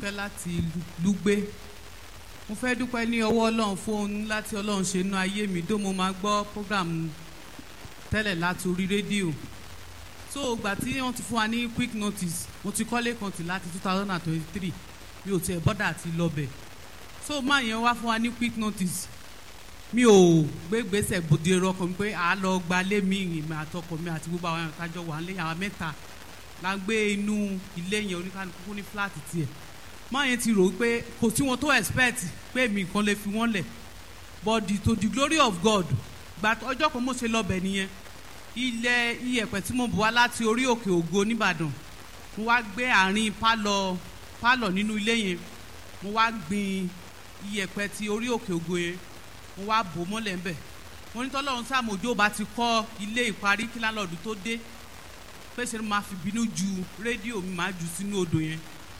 fọlọ́runṣọ́kẹ́ láti lùgbé mo fẹ́ dúpẹ́ ní ọwọ́ ọlọ́run fún ohun láti ọlọ́run ṣe inú ayé mi dó mo máa gbọ́ program tẹ́lẹ̀ láti orí rédíò so ìgbà tí wọ́n ti fún wa ní quick notice mo ti kọ́lé kan tì láti two thousand and twenty-three mi ò tiẹ̀ bọ́dà àti lọ́bẹ̀ so máa yẹn wá fún wa ní quick notice mi ò gbé gbèsè bòde ẹrọ ọkọ mi pé à á lọ gba lé mi ìrìn àtọkọ mi àti gbogbo àwọn àtàjọ wà lé àwọn mẹ́ta la ń gbé inú ilé yẹn oníkanukú ní fúláàtì tiẹ̀ máa yẹn ti rò pé kò sí wọn tó expect pé mi nǹkan lè fi wọ́n lẹ̀ but the, to the glory of God gba ọjọ́ kan mo ṣe lọ́bẹ̀ nìyẹn ilẹ̀ iyẹ̀pẹ̀ tí mo bù wá láti orí òkè ògo nìbàdàn mo wá gbé àárín pálọ̀ pálọ̀ nínú ilé yẹn mo wá gbin iyẹ̀pẹ̀ ti orí òkè ògo yẹn mo wá bò mọ́lẹ̀ ńbẹ̀ mo ní tọ́lọ́run sàmójó bá ti kọ́ ilé ìparí kí lálọ́ọ̀dù tó dé pé ṣe ni màá fi bínú ju rédíò mi màá jù sínú odò yẹn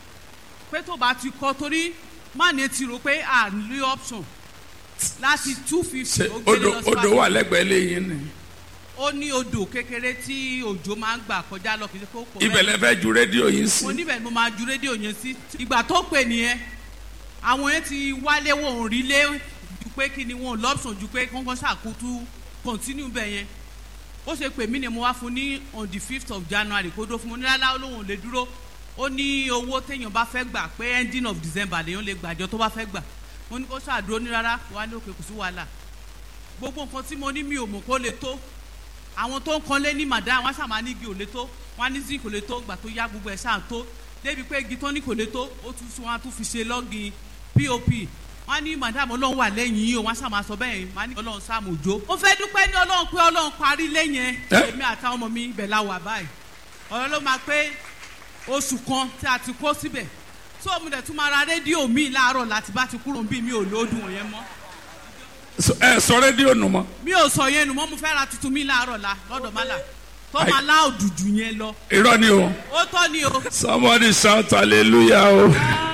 pé tó bá ti kọ́ torí má ní ti rò pé à ń lé option láti two fifty ṣe ó gbé odò lọ odò síwájú wà lẹ́gbẹ̀ẹ́ lẹ́yìn ni ó ní odò kékeré tí òjò máa ń gbà kọjá lọ kì í ṣe kó pọ̀ ibẹ̀ lẹ fẹ́ ju rédíò yìí sí mo níbẹ̀ ni mo máa ju rédíò yẹn sí ìgbà tó pè nìyẹn àwọn yẹn ti wálé wọn ò rí lé ju pé kí ni wọn ò lọ́pṣọ̀n ju pé kọ́ńkọ́ ṣàkótú continue bẹ̀ yẹn ó ṣe pè mí ni mo wá fún ní on the fifth of january kó dó fún mo ní rárá olóhùn lè dúró ó ní owó téèyàn bá fẹ́ gbà pé ending of december lèèyàn lè gbàjọ tó bá fẹ́ gbà mo ní kó ṣàdúró ní rárá wà ní òkè kò sí wàhálà gbogbo nǹkan tí mo ní mi ò mọ̀ kó lè tó àwọn tó ń kanlé ní màdá wọn ṣàmà ní igi ò lè tó wọn ní zinc kò lè tó gbà tó yá gbogbo ẹ̀ ṣáà tó débi pé igi tó ní kò lè tó ó tún sún wọn tún fi ṣe lọ́gìn pop wọn ní màdàmú ọlọ́run wà lẹ́yìn yìí o wọn ṣàmà sọ bẹ́ẹ̀ wọn ní ọlọ́run sáàmù òjò. ó fẹ́ dúpẹ́ ní ọlọ́run pé ọlọ́run parí lẹ́yìn Ẹ́? èmi àtàwọn ọmọ mi ibẹ̀ la wà báyìí ọ̀rọ̀ ló máa pé oṣù kan tí a ti kó síbẹ̀ tó mo dẹ̀ tún máa ra rédíò mi láàárọ̀ láti bá ti kúrò bí mi ò lóòdùn wọ̀nyẹn mọ́ So- ẹ sọ rédíò nù mọ́ mi ò sọ yẹn nù mọ́ mo fẹ́ ra tuntun mi láàárọ̀ la lọ́dọ̀ má là tó Ai. máa lá òdùdù yẹn lọ irọ́ ni o ó tọ́ ni o. somebody shout hallelujah o.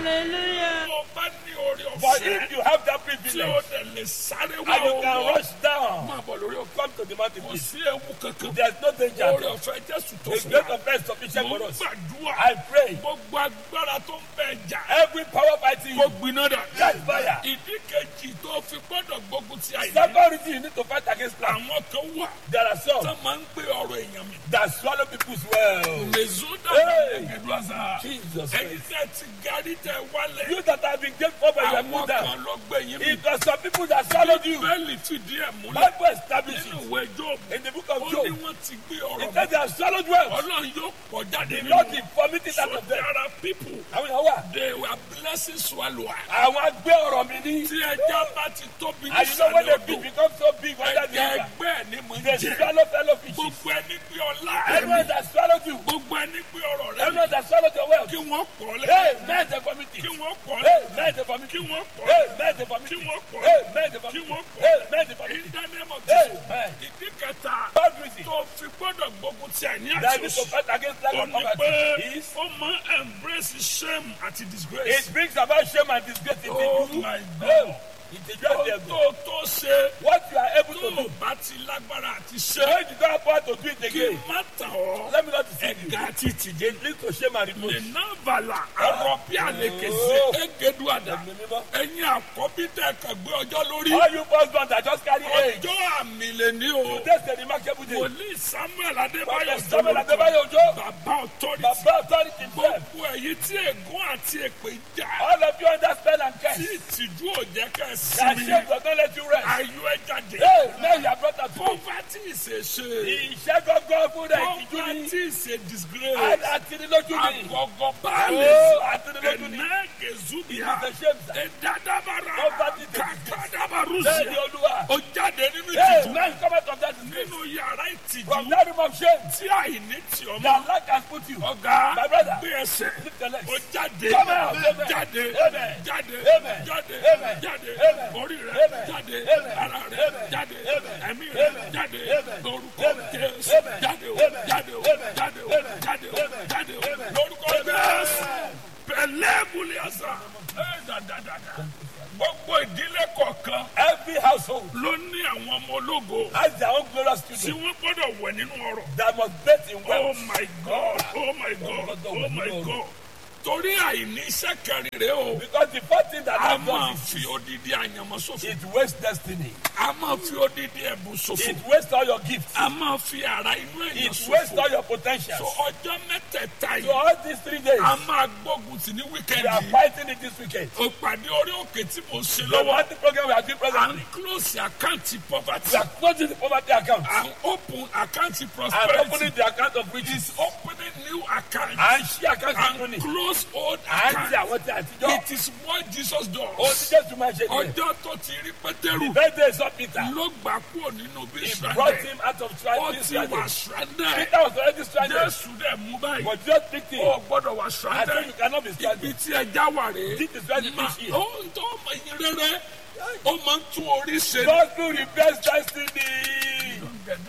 tó bá ní orí But ọ̀fẹ́ if you have that tí privilege ó dẹ̀ lè sáré wá and you can owó rush down, máa bọ̀ lórí ọ̀fẹ́ come to the mountain, kò please. sí ewu kankan There's no danger. orí ọ̀fẹ́ jésù tó The fún grace wa of God is sufficient mo for ń us. gbàdúrà I pray. gbogbo agbára tó ń bẹ̀ jà Every power fighting kó you, gbiná dà catch fire. ìdí kejì tó fi gbọ́dọ̀ gbógun ti àyè Second reason you need to fight against plan. àwọn kan wà There are tó some máa ń gbé ọ̀rọ̀ èèyàn mi that swallow people's well. mèzúdà Hey! ẹgbẹ̀dúrà Jesus ẹ̀yin Christ. tẹ́ ti garí tẹ wálẹ̀ You that have been gave up and you are àwọn moved kan down. ló gbé yín mi It was some people that swallowed you. bẹ́ẹ̀lì fìdí ẹ̀ múlẹ̀ Bible established nínú it. ìwé jóòbù In the book ó of ní Job, wọ́n ti gbé it ọ̀rọ̀ says they have swallowed well. ọlọ́run yóò pọ̀ jáde The nínú Lord is vomiting so out of them. there are people Àwọn èèyàn wà. they were blessing swallower Àwọn agbé ọ̀rọ̀ mi ní. tí ẹja bá ti tóbi ní And you know when ìsàlẹ̀ they odò be- become so big, what that ẹja means? ẹgbẹ́ ẹ̀ ni mo ń They jẹ swallow fellow fishes. gbogbo ẹni gbé ọlá Everyone ẹ̀mí that swallowed you. gbogbo ẹni gbé ọ̀rọ̀ rẹ̀ Everyone that swallowed your wealth. kí wọ́n pọ̀ Hey, lẹ́yìn men they vomit kí it. wọ́n pọ̀ Hey, lẹ́yìn men they vomit kí it. wọ́n pọ̀ Hey, lẹ́yìn men they vomit kí it. wọ́n pọ̀ Hey, lẹ́yìn men they kí vomit wọ́n it. pọ̀ Hey, lẹ́yìn men they vomit in it. the name of Hey, Jesus men. ìdí kẹta Third reason tó fi gbọ́dọ̀ gbógun ti àìní that àti you need to òṣì fight against lack ó of ní pé poverty is ó máa embrace shame àti disgrace. it brings about shame and disgrace in Oh you. my Oh, God. it is tó just there. tó tó ṣe What you are able tó to do. o bá ti lágbára àti When ṣe you don't have power to do it kí again, má tàn ọ́ let me not deceive you. ẹ̀gá àti ìtìjẹ́ It leads to shame and lè reproach. ná bàlà àrọ̀ bí àlekèsè Oh. égedu àdá Ẹ̀mí mímọ́. ẹ̀yin àkọ́bí tẹ̀ kàn gbé ọjọ́ lórí All you husbands that just carry age. ọjọ́ àmì lè ní o Today's the remarkable day. wòlíì samuel adébáyọ̀ Prophet Samuel Adébáyọ̀ Òjó. bàbá authority Baba authority himself. gbogbo èyí tí ègún àti èpè jà All of you under spell and tí curse. ìtìjú ò jẹ́ ká That sinmi shame does not let you rest. ayọ̀ ẹ jáde Hey, now you are brought out to poverty is a shame Ìṣẹ́ gọ́gọ́ fún rẹ̀ ìtìjú ni. poverty is a disgrace Àtìrìlójú ni. agọgọ baálé Oh, àtìrìlójú ni. ẹnẹgẹzubia It's a shame, sir. ẹdadabara Poverty is a disgrace. Bẹ́ẹ̀ni kakadabarusia Olúwa. ó jáde nínú Hey, ìtìjú man come out of that disgrace. nínú yàrá ìtìjú From that room of shame. tí àìní tì ọmọ That lack has put you. ọgá My brother. gbé ẹsẹ̀ Lift your legs. ó jáde Come out. Amen. jáde Amen. jáde Amen. jáde Amen. jáde Amen. orí rẹ Amen. jáde Amen. ara rẹ Amen. jáde Amen. ẹ̀mí rẹ Amen. jáde Amen. lórúkọ Amen. jésù Amen. jáde o Amen. jáde o Amen. jáde o Amen. jáde o Amen. jáde o Amen. lórúkọ Amen. jésù pẹ̀lẹ́ buliasa ẹ dàdàdàdà gbogbo ìdílé kọ̀ọ̀kan Every household ló ní àwọn ọmọ ológo has their own glorious tí children wọ́n gbọ́dọ̀ wẹ̀ nínú ọrọ̀. that must bet in Oh wealth. my God! Oh my God! Oh my God! torí àìní iṣẹ́ kẹrin rèé o Because the first thing that a I've máa done is fi odidi àyànmọ́ ṣòfò it wastes destiny. a máa fi odidi ẹ̀bùn ṣòfò It wastes all your gifts. a máa fi ara inú èèyàn It wastes all ṣòfò your potentials. so ọjọ́ mẹ́tẹ̀ẹ̀ta So yìí all these three days, a máa gbógun tì ní we are wíkẹ́ndì fighting it this weekend. o pàdé orí òkè tí mo ṣe The lọ́wọ́ party program we are doing à presently. ń close àkáǹtì poverty We are closing the poverty account à ń open àkáǹtì and prosperity opening the account of riches. opening new account And she account and money. close old And account see àwọn tí àtijọ́. it is what Jesus Ó does ti Jésù máa ṣe nìyẹn. ọjọ́ tó ti rí pétérù Birthday saw Peter. ló gbà kúrò nínú bí He brought stranded him out of ó stranded. ti wà stranded Peter was already stranded. Jésù dẹ̀ mú báyìí But just picked him. ó gbọ́dọ̀ wà I said stranded you cannot be ibi stranded. tí ẹja wà rèé This is where the Ma- fish is. ó ń tọ́ ọmọ yín rere ó máa ń tún orí ṣe God will reverse destiny.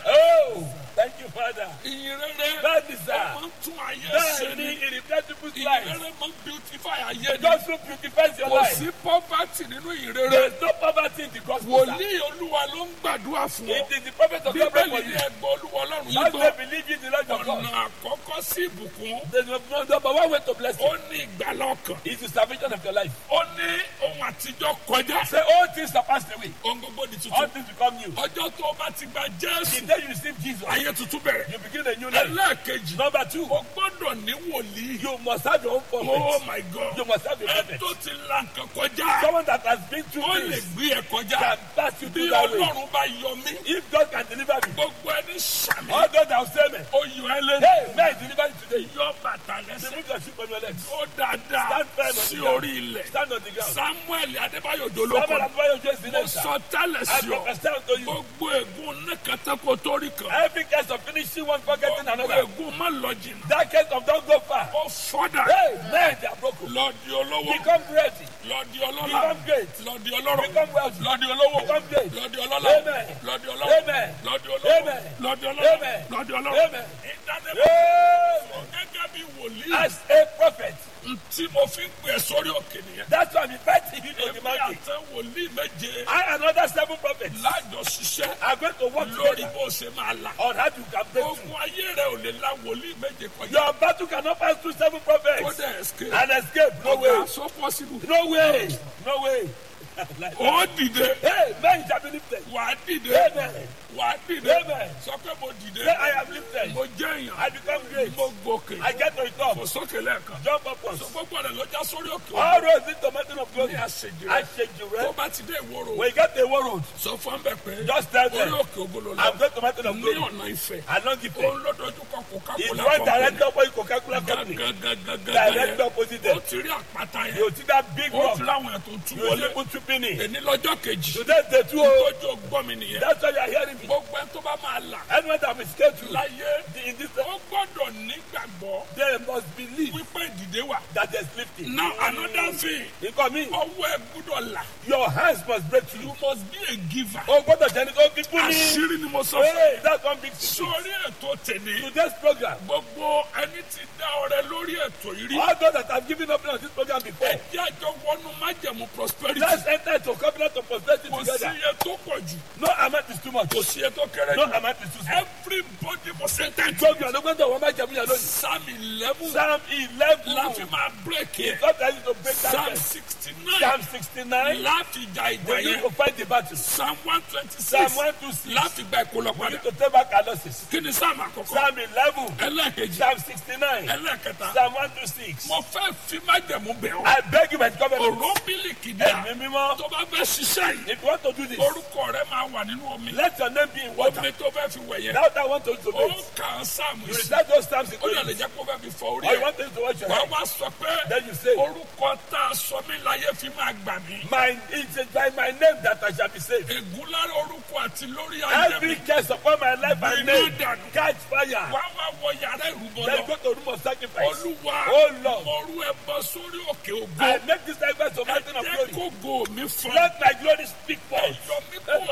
Oh, thank you, Father. ìyìn rere That is ó that. máa ń tún ayé ṣe Bẹ́ẹ̀ni, ni he reverse people's ìyìn lives. rere máa ń beautify ayé ni God will beautify your kò life. sí poverty nínú ìyìn rere There is no poverty in the gospel. sir. wòlíì olúwa ló ń gbàdúrà fún ọ It is the prophet of God bíbélì for ní you. ẹgbẹ́ olúwa ọlọ́run yìí That's gbọ́ why believe in the Lord your God. ọ̀nà àkọ́kọ́ sí ìbùkún There's no no- number one way to bless ó you ní ìgbàlá ọkàn is the salvation of your life. ó ní ohun àtijọ́ kọjá Say all things are passed away. ohun gbogbo di All tuntun things become new. ọjọ́ tó o bá ti gba The jésù day you receive Jesus, ayé tuntun bẹ̀rẹ̀ you begin a new life. ẹlẹ́ẹ̀kejì Number two, o gbọ́dọ̀ ní wòlíì you must have your own oh prophet. my god You must have a ẹ prophet. tó ti la nǹkan kọjá Someone that has been through ó lè this gbé ẹ kọjá can pass you bí through that way. ọlọ́run bá yọ mí If God can deliver me, gbogbo ẹni sàmì all those that will say me, ó yọ ẹ lẹ́nu hey, may I deliver you today. yọ bàtà lẹ́sẹ̀ Remove your shoe from your legs. ó dáadáa Stand firm on the sí ground. orí ilẹ̀ Stand on the ground. samuel adébáyọ̀ Someone jolókọ has brought your Jesus in mo it, sir. sọ tẹ́lẹ̀ I sí ọ prophesy unto you. gbogbo ègún nẹ́kẹ̀tẹ́ kò torí kan Every case of finishing one, forgetting gbogbo another. ègún má lọ jìnnà That case of don't go far. ó fọ́dà Hey, man, they are broken. lọ́ọ̀dì olówó Become ready. lọ́ọ̀dì ọlọ́lá Become great. lọ́ọ̀dì ọlọ́rọ̀ Become wealthy. lọ́ọ̀dì olówó Become great. lọ́ọ̀dì ọlọ́lá Amen. lọ́ọ̀dì ọlọ́rọ̀ Amen. lọ́ọ̀dì olówó Amen. lọ́ọ̀dì ọlọ́rọ̀ Amen. lọ́ọ̀dì ọlọ́rọ̀ Amen. ìdánimọ̀ Hey, gẹ́gẹ́ bí wòlíì as a prophet, tí mo fi ń pè é sórí òkè nìyẹn that's why I'm inviting you to the èmi mountain. àtẹ wòlíì méje I and other seven prophets lájọ ṣiṣẹ́ are going to work lórí together bó ṣe máa là on how you can break through. ogun ayé rẹ ò lè la wòlíì méje kọjá Your battle cannot pass through seven kó prophets dẹ̀ escape and escape. No ọ̀gá way. so possible No way. No way. Like ó dìde Hey, man shall be lifted. wà á dìde Amen. wà á dìde Amen. sọ pé mo dìde Say, I am lifted. mo jẹ́ èèyàn I become great. mo gòkè I get to the top. mo sókè lẹ́ẹ̀kan Jump upwards. sọ gbogbo rẹ̀ ló já sórí òkè All òkè roads lead to mountain of glory. ní àṣejù I rẹ̀ shake you, tó right? bá ti dé ìwòrò When you get to the war road, sọ fún bẹ́ẹ̀ pé just tell orí them, òkè ògbóló I'm lọ going to mountain of ní glory. ọ̀nà ìfẹ́ Along the òun way. ló dojú kọ It's Coca-Cola one company direct opposite Coca-Cola company. gàgàgàgàgà Direct yẹn opposite ó them. ti rí àpáta yẹn You see that big ó rock? ti láwọn ẹ̀ tó tú You see wọlé people tripping in. èní lọ́jọ́ kejì Today's the two. tójú gbọ́ mi nìyẹn That's why you are hearing me. gbogbo ẹ tó bá máa là Anyone that is scared to láyé in this ó gbọ́dọ̀ nígbàgbọ́ they must believe wípé ìdìde wà. that there's lifting. now another thing Because me, ọwọ́ ẹ gbọ́dọ̀ là your hands must break through. you must be a giver. Oh, gbọ́dọ̀ jẹ́ ní tó fi fún mi. àṣírí ni mo sọ fún Hey, ẹ. that's one big secret. sórí ètò tèmi Today's program, gbogbo ẹni tí dá ọrẹ lórí ètò yìí rí. all those that have given up on this program before, ẹjẹ́ àjọ wọnú májẹ̀mú prosperity. let's enter into covenant of prosperity kò sí together. iye tó pọ̀ jù No amount is too much. kò sí iye tó kéré No jù. amount is too small. everybody must enter into Program ló gbọ́dọ̀ wọ́n máa jẹ̀mú yẹn lónìí. psalm eleven Psalm eleven. láfi máa break yẹ. God tell you to break that psalm verse. sixty nine Psalm sixty-nine. láti jà ìjà We need yẹn. to fight the battle. psalm one twenty Psalm six one two six. láti gba ìkólọ We padà. need to take back our losses. kí ni psalm àkọ́kọ́. Psalm eleven. ẹlẹ́ẹ̀kejì Psalm sixty-nine. ẹlẹ́ẹ̀kẹta. Psalm one two six. mo fẹ́ fi májẹ̀mú bẹ̀ ọ́. I beg you by the covenant. òró mílíkì dà. Ẹ̀mí mímọ́. tó bá fẹ́ ṣiṣẹ́ yìí. If you want to do this, orúkọ rẹ máa wà nínú omi. let your name be in water. omi tó fẹ́ fi wẹ̀ yẹn. Now that I want to to ó it. kà á sáàmù You sí. recite those psalms in ó yà lè Korean. jẹ́ kó fẹ́ fi fọ orí Or you ẹ̀. want them to watch your wà á head. wá sọ pé Then you say, orúkọ tá a sọ mí láyé fi máa gbà mí. My it is by my name that I shall be saved. ègún lára orúkọ àti lórí ayé Every mi. curse upon my life and Iná name dànù. catch fire. wà á wá wọ yàrá ìrúbọ Then lọ. go to room of sacrifice. olúwa Oh Lord. mo rú ẹbọ sórí òkè ògo. I make this sacrifice of ẹ mountain of jẹ́ glory. kó go mi fún. Let my glory speak ẹ forth. yọ mí kúrò láàrin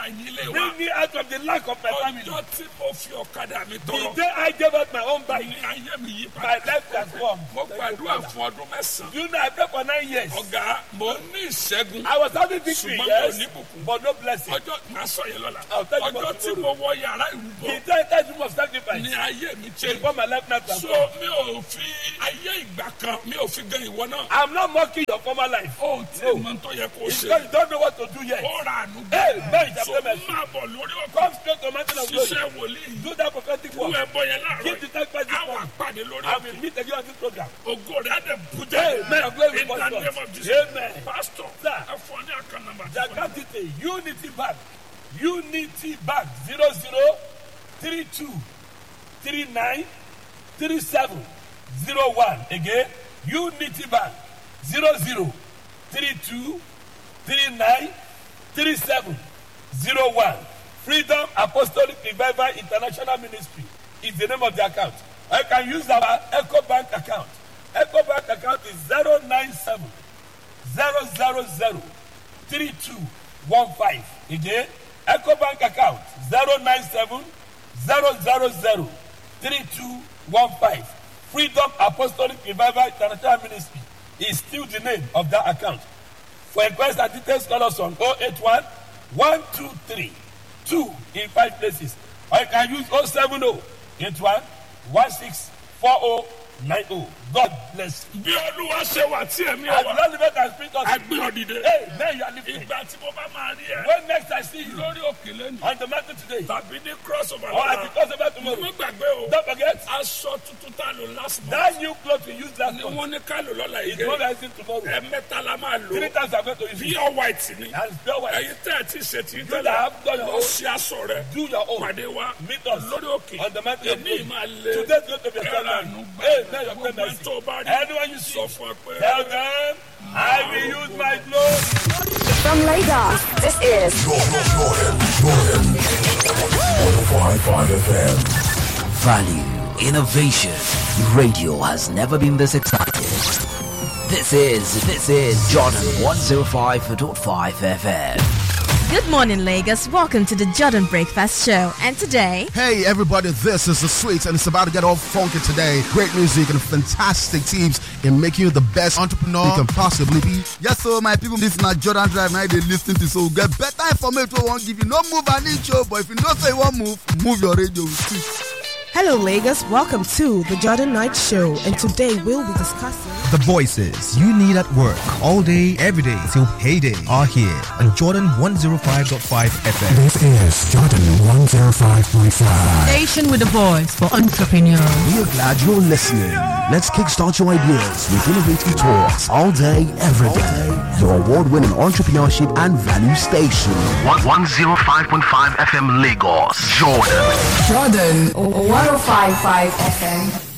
àyínlé wa Bring me out of the lack of my family. ọjọ́ tí mo fi ọ̀kadà mi The tọrọ day I gave out my own bike, ní ayé mi yí my padà life transformed. mo gbàdúrà fún ọdún mẹ́sàn-án You know, I prayed for nine years. ọ̀gá mo ní ìṣẹ́gun I was having victory, ṣùgbọ́n mi ò yes, ní bùkún but no blessing. ọjọ́ màá sọ yẹn lọ́la I'll tell you ọjọ́ about tí tomorrow. mo wọ yàrá ìrúbọ The entire room of sacrifice. ní ayé mi ṣe Before my life now so transformed. mi ò fi ayé ìgbà kan mi ò fi gan ìwọ náà I'm not mocking your former life. ó tí No. mo tó yẹ kó It's ṣe because you don't know what to do yet. ó ra àánú Hey, man, it's a so payment. máa bọ̀ lórí ọkọ̀ Come straight to mountain of glory. ṣiṣẹ́ wòlíì Do that prophetic wú work. ẹbọ yẹn láàárọ̀ Give the sacrifice this àwọn morning. àpàdé lórí I ọkọ̀ will meet again on this program. ògo rẹ̀ á dẹ̀ bú Hey, jẹ́ man, I'm going in with the God. name of Jesus Amen. pastor Sir. ẹ fọ ní àkànnàmà The account detail Unity Bank Unity Bank zero zero three two three nine three seven zero one again Unity Bank zero zero three two three nine three seven zero one Freedom Apostolic Revival International Ministry is the name of the account. I can use our Echo Bank account. Echo Bank account is zero nine seven zero zero zero three two one five again eco bank account zero nine seven zero zero zero three two one five freedom apostolic revival international ministry is still the name of that account for inquiries and details call us on oh eight one one two three two in five places or you can use oh seven oh eight one one six four oh nine oh god bless you. bí olúwa ṣe wà tí ẹ̀mí as ẹ̀ wá long as you can speak us. agbé ọ̀dìdẹ Hey, man, you are lifted. ìgbà tí mo bá máa rí ẹ When next I see you lórí òkè lẹ́nu on the mountain today, tàbí ní cross over or at the lọ́la crossover mo tomorrow, gbàgbé o don't forget aṣọ tuntun tá a lò last month that new cloth we used last ni month wọ́n ní ká lò lọ́la is yìí what I see tomorrow. ẹ̀mẹ́ta la máa lò Three times I'm going to use it. pure white ni And it's pure white. ẹ̀yin tẹ́ ẹ̀ tí ì ṣe tí You tẹ́lẹ̀ that have done your ó own, ṣe aṣọ rẹ̀ do your own. pàdé wa Meet us lórí òkè on the mountain of èmi glory. máa lé Today's going to be a ẹ̀rọ ceremony. àánú gbà Hey, man, your gbogbo prayer ẹ̀ tó bá rí Anyone you sọ see, fún ẹ pé tell them, I will use my glory. From Lagos, this is Value, innovation. Radio has never been this excited. This is, this is Jordan 105.5 FM. Good morning, Lagos. Welcome to the Jordan Breakfast Show. And today, Hey everybody, this is the Sweets and it's about to get all funky today. Great music and fantastic teams in making you the best entrepreneur you can possibly be. Yes, so my people, this na Jordan Drive now they lis ten to so get better information wey wan give you. No move an inch o, but if you know say you wan move, move your radio. Hello, Lagos. Welcome to the Jordan Night Show, and today we'll be discussing. The voices you need at work all day, every day till payday are here on Jordan 105.5 FM. This is Jordan 105.5. Station with a voice for entrepreneurs. We're glad you're listening. Let's kickstart your ideas with innovative talks all day, every day. Your award-winning entrepreneurship and value station. 105.5 FM Lagos, Jordan. Jordan 1055 FM.